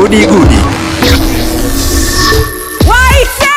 Gudi Gudi. Waite!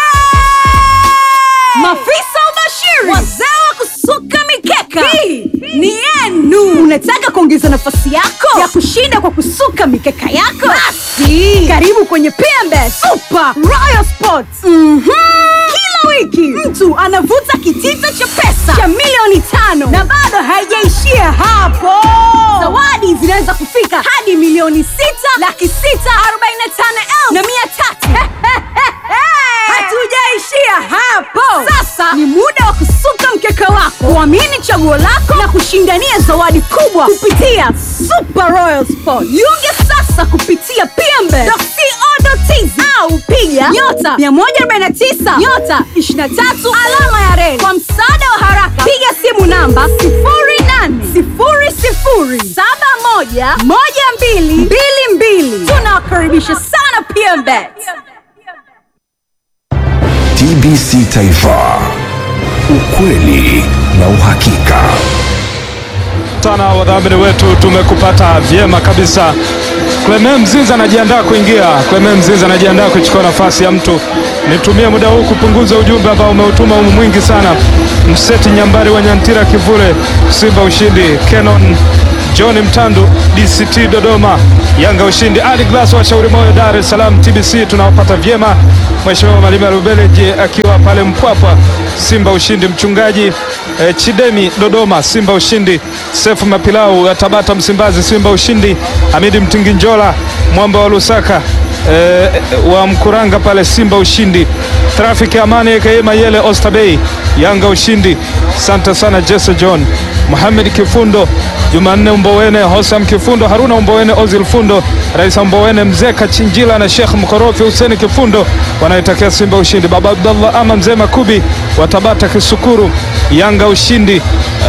Mafisa ubashiri, wazee wa kusuka mikeka, hii ni yenu. Unataka kuongeza nafasi yako ya kushinda kwa kusuka mikeka yako? Basi karibu kwenye PMB Super Royal Sports. Mhm. Kila wiki mtu anavuta kitita cha pesa cha milioni tano na bado haijaishia hapo. Zawadi zinaweza kufika hadi milioni sita laki sita arobaini na tano elfu na mia tatu. Hatujaishia hapo. Sasa ni muda wa kusuka mkeka wako, kuamini chaguo lako na kushindania zawadi kubwa kupitia Super Royal Sport. Jiunge sasa kupitia pmbe.co.tz au piga nyota 149 nyota 23 alama ya reli. Kwa msaada wa haraka, piga simu namba 0800711222. Tunawakaribisha sana PMBet. TBC Taifa, ukweli na uhakika. sana wadhamini wetu, tumekupata vyema kabisa. Clement Mzinza anajiandaa kuingia. Clement Mzinza anajiandaa kuchukua nafasi ya mtu. Nitumie muda huu kupunguza ujumbe ambao umeutuma umu mwingi sana. Mseti Nyambari wa Nyantira Kivule, Simba ushindi. Kenon John Mtandu, DCT Dodoma, Yanga ushindi. Ali Glass wa Shauri Moyo, Dar es Salaam, TBC tunawapata vyema. Mheshimiwa Malima Rubeleji akiwa pale Mpwapwa, Simba ushindi. Mchungaji eh, Chidemi Dodoma, Simba ushindi. Sefu Mapilau ya Tabata Msimbazi, Simba ushindi. Hamidi Mtinginjola mwamba wa Lusaka eh, wa Mkuranga pale, Simba ushindi. Trafiki Amani aka Mayele Oysterbay, Yanga ushindi. Asante sana Jesse John Mohamed Kifundo, Jumanne Mbowene, Hosam Kifundo, Haruna Mbowene, Ozil Fundo, Rais Mbowene, Mzee Kachinjila na Sheikh Mkorofi Huseni Kifundo wanaitakia Simba ushindi. Baba Abdallah ama Mzee Makubi wa Tabata Kisukuru, Yanga ushindi.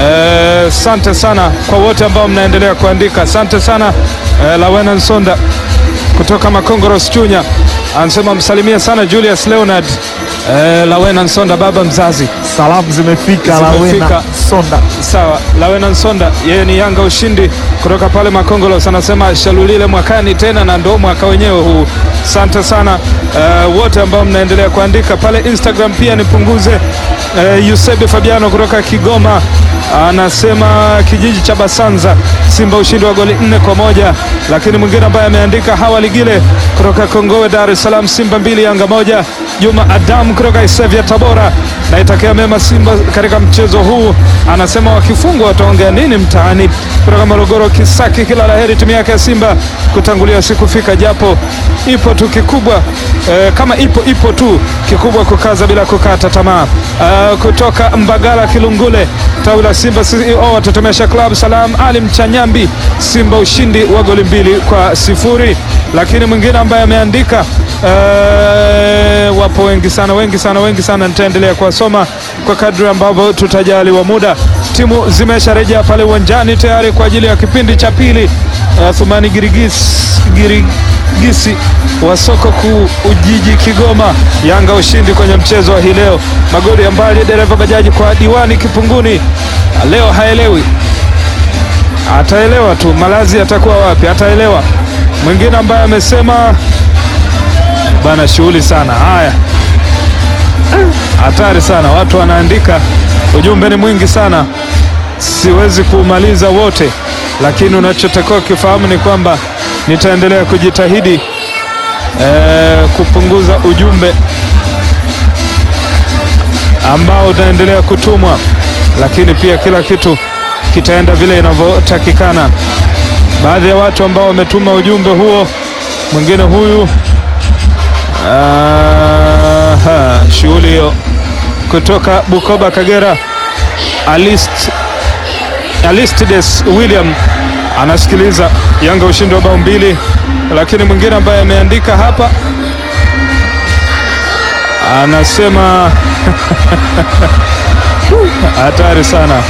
Asante sana kwa wote ambao mnaendelea kuandika. Asante sana eh, Lawena Nsonda kutoka Makongoros Chunya anasema msalimie sana Julius Leonard eh, Lawena Nsonda baba mzazi Salamu zimefika Zimefika. Lawena Sonda. Sawa, Lawena Nsonda yeye ni Yanga ushindi kutoka pale Makongolos, anasema shalulile mwakani tena, na ndo mwaka wenyewe huu. Asante sana eh, wote ambao mnaendelea kuandika pale Instagram. Pia nipunguze eh, Yusebi Fabiano kutoka Kigoma anasema kijiji cha Basanza, Simba ushindi wa goli nne kwa moja. Lakini mwingine ambaye ameandika Hawa Ligile kutoka Kongowe, Dar es Salaam, Simba mbili Yanga moja. Juma Adam kutoka Isevya Tabora, naitakia mema Simba katika mchezo huu, anasema wakifungwa wataongea nini mtaani. Kutoka Morogoro Kisaki, kila laheri timu yake ya Simba kutangulia sikufika, japo ipo tu kikubwa eh, kama ipo ipo tu kikubwa kukaza bila kukata tamaa. Ah, kutoka Mbagala Kilungule, tawi la Simba CEO watetemesha Club Salam Ali Mchanyambi, Simba ushindi wa goli mbili kwa sifuri. Lakini mwingine ambaye ameandika eh, wapo wengi sana wengi sana wengi sana, nitaendelea kuwasoma kwa kadri ambavyo tutajaliwa muda. Timu zimesharejea pale uwanjani tayari kwa ajili ya kipindi cha pili. Uh, Thumani Girigis, Girigisi wa soko kuu Ujiji Kigoma, Yanga ushindi kwenye mchezo wa hii leo. Magoli ya mbali dereva bajaji kwa diwani Kipunguni, leo haelewi, ataelewa tu malazi atakuwa wapi, ataelewa. Mwingine ambaye amesema bana, shughuli sana. Haya, hatari sana, watu wanaandika, ujumbe ni mwingi sana, siwezi kuumaliza wote, lakini unachotakiwa kifahamu ni kwamba nitaendelea kujitahidi eh, kupunguza ujumbe ambao utaendelea kutumwa, lakini pia kila kitu kitaenda vile inavyotakikana. Baadhi ya watu ambao wametuma ujumbe huo, mwingine huyu Aha, shughuli hiyo kutoka Bukoba, Kagera. Alist, Alistides William anasikiliza Yanga ushindi wa bao mbili, lakini mwingine ambaye ameandika hapa anasema hatari sana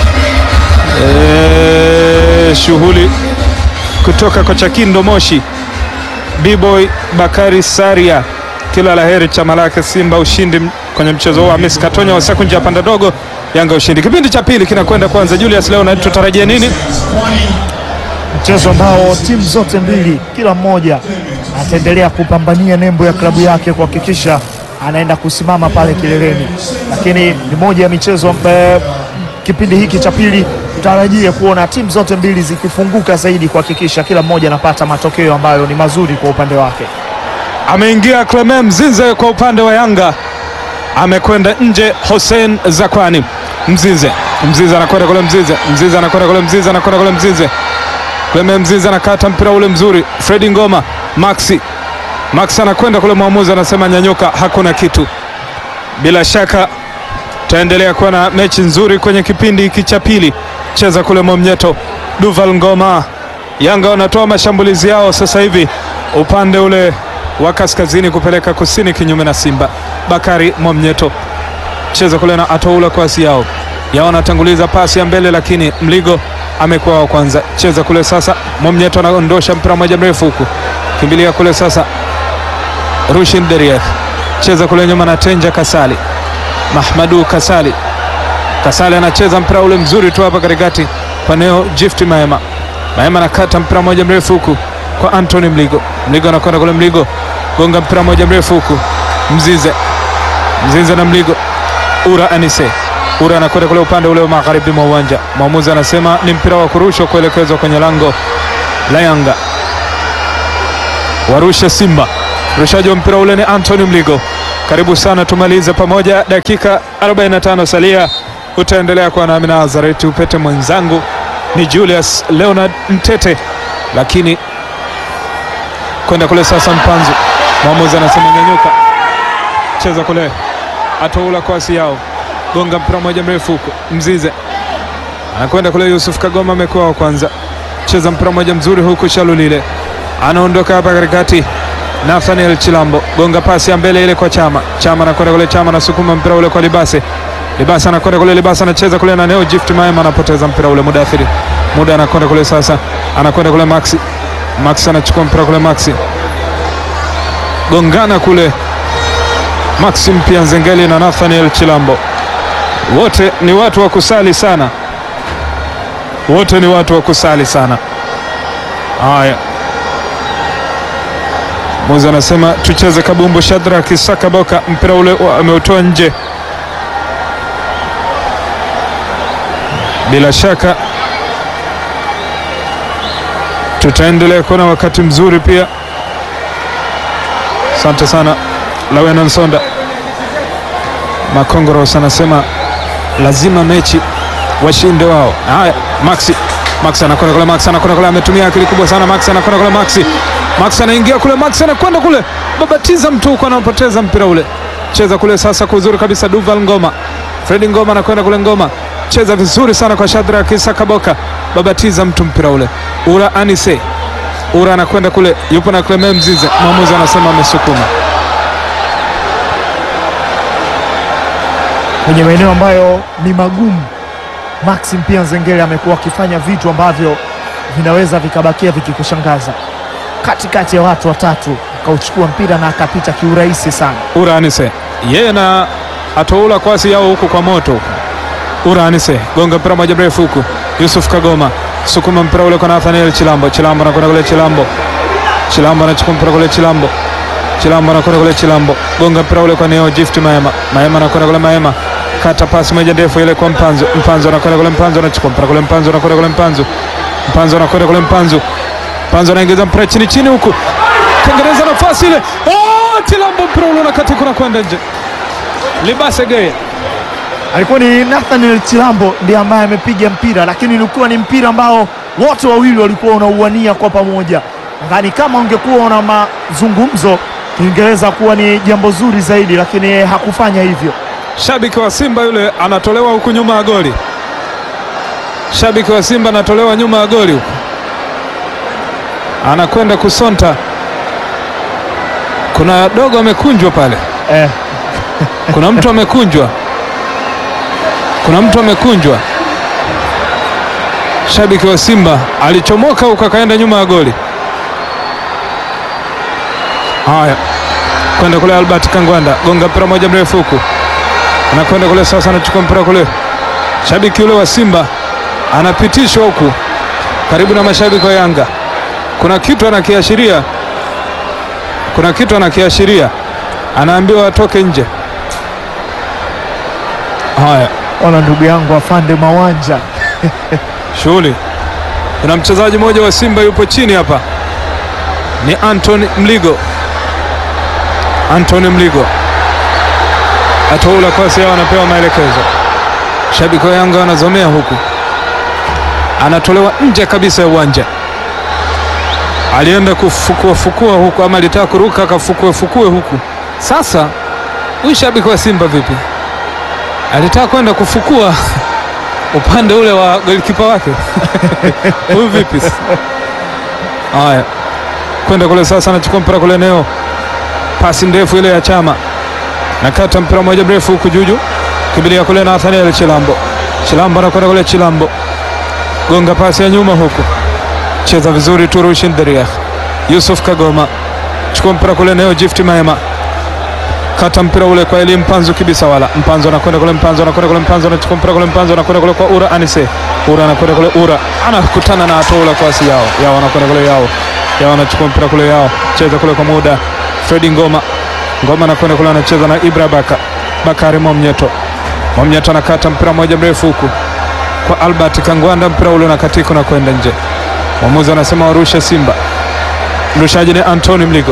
e, shughuli kutoka kwa Chakindo Moshi. B-boy Bakari Saria, kila laheri chama lake Simba ushindi kwenye mchezo huu. Hamis Katonya wa Sekunja ya panda dogo, Yanga ushindi. Kipindi cha pili kinakwenda kwanza. Julius, leo na tutarajia nini? mchezo ambao timu zote mbili kila mmoja ataendelea kupambania nembo ya klabu yake kuhakikisha anaenda kusimama pale kileleni, lakini ni moja ya michezo ambayo kipindi hiki cha pili tutarajie kuona timu zote mbili zikifunguka zaidi kuhakikisha kila mmoja anapata matokeo ambayo ni mazuri kwa upande wake. Ameingia Clement Mzize kwa upande wa Yanga, amekwenda nje Hussein Zakwani. Mzize, Mzize anakwenda kule, Mzize, Mzize anakwenda kule, Mzize anakwenda kule, Mzize, Clement Mzize anakata mpira ule mzuri, Fredi Ngoma, Maxi, Maxi anakwenda kule, mwamuzi anasema nyanyuka, hakuna kitu. Bila shaka taendelea kuwa na mechi nzuri kwenye kipindi hiki cha pili. Cheza kule Mwamnyeto, Duval Ngoma. Yanga wanatoa mashambulizi yao sasa hivi upande ule wa kaskazini kupeleka kusini, kinyume na Simba. Bakari Mwamnyeto cheza kule na atoula kwasi yao yao, anatanguliza pasi ya mbele, lakini Mligo amekuwa wa kwanza. Cheza kule sasa, Mwamnyeto anaondosha mpira mmoja mrefu huku, kimbilia kule sasa, Rushin Deriek cheza kule nyuma na Tenja Kasali, Mahmadu Kasali, Kasali anacheza mpira ule mzuri tu hapa katikati kwa Neo Gift Maema, Maema anakata mpira mmoja mrefu huku kwa Anthony Mligo, Mligo anakwenda kule, Mligo gonga mpira mmoja mrefu huku, Mzize Mzize na Mligo, Ura Anise, Ura anakwenda kule upande ule wa magharibi mwa uwanja. Mwamuzi anasema ni mpira wa kurushwa kuelekezwa kwenye lango la Yanga, warushe Simba. Rushaji wa mpira ule ni Anthony Mligo. Karibu sana, tumalize pamoja, dakika 45 salia. Utaendelea kuwa nami Nazareti Upete, mwenzangu ni Julius Leonard Mtete, lakini kwenda kule sasa, Mpanzu mwamuzi anasema nyanyuka, cheza kule, atoula kwasi yao, gonga mpira mmoja mrefu huko, Mzize anakwenda kule, Yusuf Kagoma amekuwa wa kwanza, cheza mpira mmoja mzuri huku, Shalulile anaondoka hapa katikati, Nathaniel Chilambo gonga pasi ya mbele ile kwa Chama, Chama anakwenda kule, Chama anasukuma mpira ule kwa Libase, Libase anakwenda kule, Libase anacheza kule na Neo Gift Maema anapoteza mpira ule, Mudathiri muda anakwenda kule sasa, anakwenda kule Maxi, Maxi anachukua mpira kule, Maxi gongana kule Maxim pia Nzengeli na Nathaniel Chilambo, wote ni watu wa kusali sana, wote ni watu wa kusali sana. Haya, muzi anasema tucheze kabumbu. Shadrack Sakaboka mpira ule ameutoa nje, bila shaka tutaendelea kuona wakati mzuri pia. Asante sana Lawena Nsonda Makongoros anasema lazima mechi washinde wao. Haya, Maxi Max anakwenda kule, Max anakwenda kule, ametumia akili kubwa sana. Max anakwenda kule, Maxi Max anaingia kule, Max anakwenda kule, babatiza mtu huko, anapoteza mpira ule. Cheza kule sasa kwa uzuri kabisa, Duval Ngoma, Fredi Ngoma anakwenda kule, Ngoma cheza vizuri sana kwa Shadrack Sakaboka, babatiza mtu mpira ule. Ura Anise Ura anakwenda kule, yupo na Clement Mzize, mwamuzi anasema amesukuma kwenye maeneo ambayo ni magumu. Maxim pia Nzengeli amekuwa akifanya vitu ambavyo vinaweza vikabakia vikikushangaza. Katikati ya watu watatu akauchukua mpira na akapita kiurahisi sana. Ura Anise yeye na atoula kwasi yao huku kwa moto huku. Ura Anise gonga mpira moja mrefu huku, Yusuf Kagoma sukuma mpira ule kwa Nathaniel Chilambo. Chilambo anakwenda kule, Chilambo Chilambo anachukua mpira kule, Chilambo Chilambo anakwenda kule, Chilambo gonga mpira ule kwa Neo Gift Maema. Maema anakwenda kule, Maema kata pasi moja ndefu ile kwa Mpanzu. Mpanzu anakwenda kule, Mpanzu anachukua mpira kule, Mpanzu anakwenda kule, Mpanzu Mpanzu anakwenda kule, Mpanzu Mpanzu anaingiza mpira chini chini huku, tengeneza nafasi ile. Oh, Chilambo mpira ule unakatika na kwenda nje. Libase Geye Alikuwa ni Nathaniel Chilambo ndiye ambaye amepiga mpira, lakini ulikuwa ni mpira ambao wote wawili walikuwa wanauania kwa pamoja. Nadhani kama ungekuwa una mazungumzo ingeweza kuwa ni jambo zuri zaidi, lakini yeye hakufanya hivyo. Shabiki wa Simba yule anatolewa huku nyuma ya goli. Shabiki wa Simba anatolewa nyuma ya goli huku, anakwenda kusonta. Kuna dogo amekunjwa pale, Eh, kuna mtu amekunjwa, kuna mtu amekunjwa. Shabiki wa Simba alichomoka huku akaenda nyuma ya goli. Haya, kwenda kule Albert Kangwanda, gonga mpira moja mrefu huku anakwenda kule sasa, anachukua mpira kule. Shabiki yule wa Simba anapitishwa huku karibu na mashabiki wa Yanga, kuna kitu anakiashiria kuna kitu anakiashiria, anaambiwa atoke nje. Haya, Ona ndugu yangu afande Mawanja shughuli. Kuna mchezaji mmoja wa Simba yupo chini hapa, ni Anton Mligo. Anton Mligo atoula kosi yao, anapewa maelekezo. Shabiki wa Yanga wanazomea huku, anatolewa nje kabisa ya uwanja. Alienda kufukua fukua huku, ama alitaka kuruka akafukue fukue huku. Sasa huyu shabiki wa Simba vipi? Alitaka kwenda kufukua upande ule wa golikipa wake huyu vipi? Haya, kwenda kule sasa, anachukua mpira kule eneo, pasi ndefu ile ya Chama, nakata mpira moja mrefu huku juju, kimbilia kule na Nathaniel Chilambo. Chilambo anakwenda kule, Chilambo gonga pasi ya nyuma huku, cheza vizuri tu, Rushin Deriah, Yusuf Kagoma chukua mpira kule eneo, Gift Maema kata mpira ule kwa Eli Mpanzu kibisa wala Mpanzu anakwenda kule, Mpanzu anakwenda kule, Mpanzu anachukua mpira kule, Mpanzu anakwenda kule kwa Ura Anise, Ura anakwenda kule, Ura anakutana na atola kwasi yao yao, anakwenda kule yao yao, anachukua mpira kule yao, cheza kule kwa muda Fredi Ngoma, Ngoma anakwenda kule, anacheza na Ibra Baka Bakari Mwamnyeto, Mwamnyeto anakata mpira moja mrefu huku kwa Albert Kangwanda, mpira ule unakatika na kwenda nje. Mwamuzi anasema warushe Simba, mrushaji ni Antoni Mligo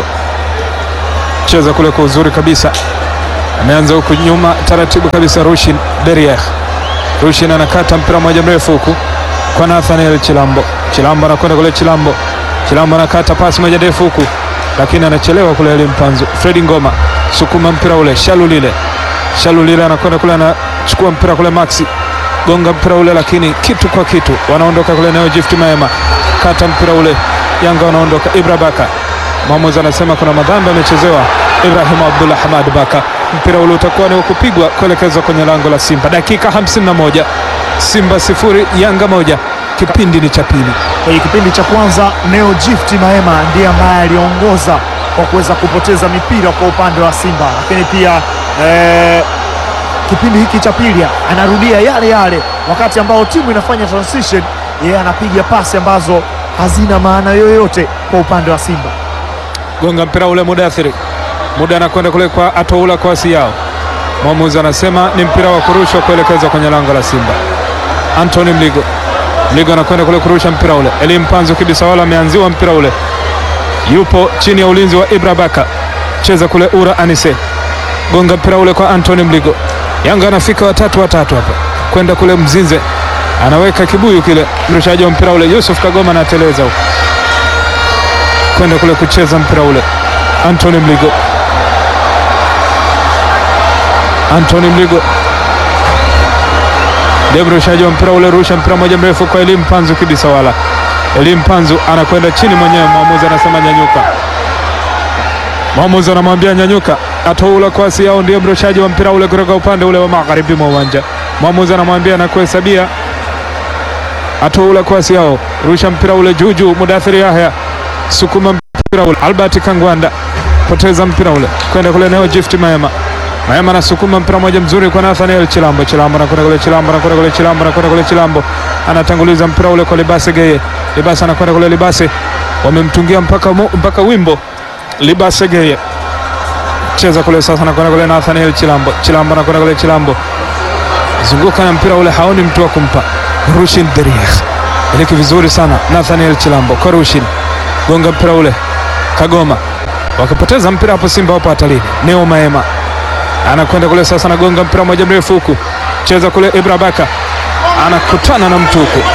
cheza kule kwa uzuri kabisa, ameanza huku nyuma taratibu kabisa. Rushin Derieh, Rushin anakata mpira moja mrefu huku kwa Nathaniel Chilambo. Chilambo anakwenda kule, Chilambo Chilambo anakata pasi moja ndefu huku, lakini anachelewa kule. Eli Mpanzu, Fredi Ngoma sukuma mpira ule, Shalulile Shalulile anakwenda kule, anachukua mpira kule, Maxi gonga mpira ule, lakini kitu kwa kitu, wanaondoka kule eneo Gift Maema, kata mpira ule, Yanga wanaondoka. Ibra Baka mwamuzi anasema kuna madhambi amechezewa Ibrahim Abdullah Hamad Baka. Mpira ule utakuwa ni wa kupigwa kuelekezwa kwenye lango la Simba. Dakika 51, Simba sifuri Yanga moja. Kipindi ni cha pili. kwenye kipindi cha kwanza. Neo Gift Maema ndiye ambaye aliongoza kwa kuweza kupoteza mipira kwa upande wa Simba, lakini pia eh, kipindi hiki cha pili anarudia yale yale, wakati ambao timu inafanya transition, yeye anapiga pasi ambazo hazina maana yoyote kwa upande wa Simba. Gonga mpira ule Mudathiri, muda anakwenda kule kwa atoula kwa asi yao. Mwamuzi anasema ni mpira wa kurushwa kuelekezwa kwenye lango la Simba. Anthony Mligo, Mligo anakwenda kule kurusha mpira ule. Eli Mpanzu kibisa wala ameanziwa mpira ule, yupo chini ya ulinzi wa Ibra Baka, cheza kule Ura Anise, gonga mpira ule kwa Anthony Mligo. Yanga anafika watatu watatu hapa kwenda kule Mzinze, anaweka kibuyu kile, mrushaji wa mpira ule Yusuf Kagoma anateleza huko kwenda kule kucheza mpira ule. Anthony Mligo, Anthony Mligo ndiye mrushaji wa mpira ule, rusha mpira moja mrefu kwa Elim Panzu kibisa wala Elim Panzu anakwenda chini mwenyewe, mwamuzi anasema nyanyuka. Mwamuzi anamwambia nyanyuka, atoula kwasi yao, ndiye mrushaji wa mpira ule kutoka upande ule wa magharibi mwa uwanja. Mwamuzi anamwambia na kuhesabia, atoula kwasi yao, rusha mpira ule juu juu, Mudathiri Yahya sukuma mpira ule, Albert Kangwanda poteza mpira ule kwenda kule eneo Gift Maema. Maema anasukuma mpira moja mzuri kwa Nathaniel Chilambo. Chilambo anakwenda kule, Chilambo anakwenda kule, Chilambo anakwenda kule, Chilambo anatanguliza mpira ule kwa Libase Geye. Libase anakwenda kule, Libase wamemtungia mpaka, mo- mpaka wimbo Libase Geye cheza kule sasa, anakwenda kule Nathaniel Chilambo. Chilambo anakwenda kule, Chilambo zunguka na mpira ule, haoni mtu wa kumpa. Rushin Deriah iliki vizuri sana, Nathaniel Chilambo kwa Rushin gonga mpira ule Kagoma, wakipoteza mpira hapo, Simba wapo hatarini. Neo Maema anakwenda kule sasa, anagonga mpira moja mrefu huku, cheza kule. Ibra Baka anakutana na mtu huku.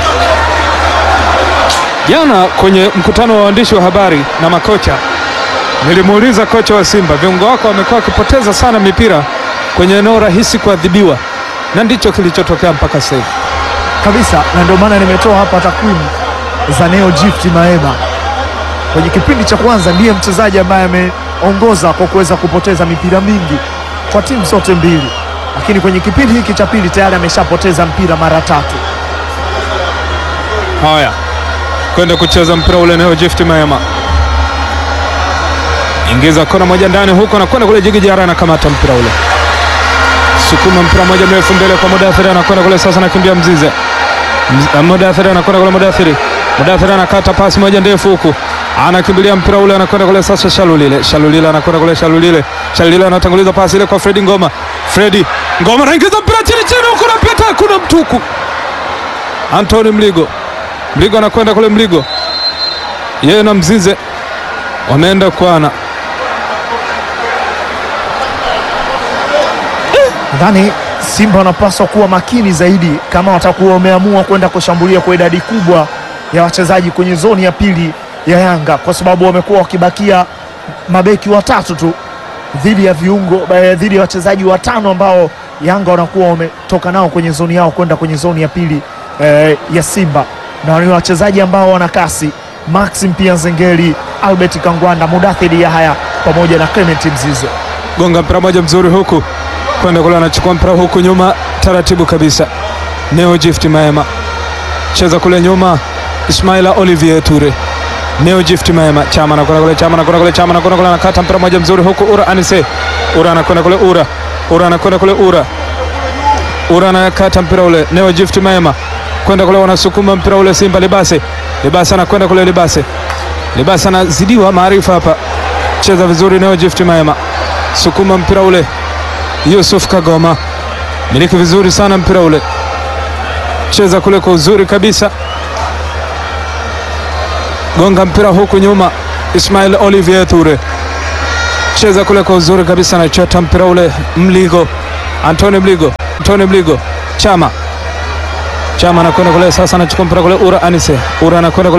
Jana kwenye mkutano wa waandishi wa habari na makocha, nilimuuliza kocha wa Simba, viungo wako wamekuwa wakipoteza sana mipira kwenye eneo rahisi kuadhibiwa, na ndicho kilichotokea mpaka sasa hivi. kabisa, na ndio maana nimetoa hapa takwimu za Neo Gift Maema. Kwenye kipindi cha kwanza ndiye mchezaji ambaye ameongoza kwa kuweza kupoteza mipira mingi kwa timu zote mbili, lakini kwenye kipindi hiki cha pili tayari ameshapoteza mpira mara tatu. Haya, kwenda kucheza mpira ule eneo Gift Maema ingiza kona moja ndani huko, anakwenda kule Jigi Jara anakamata mpira ule, sukuma mpira moja mrefu mbele kwa Mudathiri, anakwenda kule sasa, anakimbia Mzize. Mz- Mudathiri anakwenda kule, Mudathiri Mudathiri anakata pasi moja ndefu huku, anakimbilia mpira ule, anakwenda kule sasa. Shalulile, Shalulile anakwenda kule, Shalulile, Shalulile anatanguliza pasi ile kwa Fredi Ngoma. Fredi Ngoma anaingiza mpira chini chini, huko napita, kuna mtuku. Anthony Mligo, Mligo anakwenda kule, Mligo yeye na Mzize wameenda kwana. Nadhani Simba wanapaswa kuwa makini zaidi kama watakuwa wameamua kwenda kushambulia kwa idadi kubwa ya wachezaji kwenye zoni ya pili ya Yanga, kwa sababu wamekuwa wakibakia mabeki watatu tu dhidi ya viungo eh, dhidi ya wachezaji watano ambao Yanga wanakuwa wametoka nao kwenye zoni yao kwenda kwenye zoni ya pili eh, ya Simba, na ni wachezaji ambao wana kasi Maxim pia Nzengeli, Albert Kangwanda, Mudathiri Yahaya pamoja na Clement Mzize. gonga mpira moja mzuri huku kwenda kule, anachukua mpira huku nyuma taratibu kabisa. Neo Gift Maema cheza kule nyuma, Ismaila Olivier Ture. Neo Gift Maema Chama anakwenda kule, Chama anakwenda kule, Chama anakwenda kule, anakata mpira moja mzuri huku, Ura Anise, Ura anakwenda kule, Ura Ura anakwenda kule, Ura Ura anakata mpira ule, Neo Gift Maema kwenda kule, wanasukuma mpira ule, Simba Libase, Libase anakwenda kule, Libase Libase anazidiwa maarifa hapa, cheza vizuri, Neo Gift Maema sukuma mpira ule Yusuf Kagoma miliki vizuri sana mpira ule, cheza kule kwa uzuri kabisa, gonga mpira huku nyuma. Ismail Olivier Ture cheza kule kwa uzuri kabisa, anachota mpira ule. Mligo Antoni Mligo, Antoni Mligo, Chama Chama anakwenda kule sasa, anachukua mpira kule. Ura Anise, Ura anakwenda kule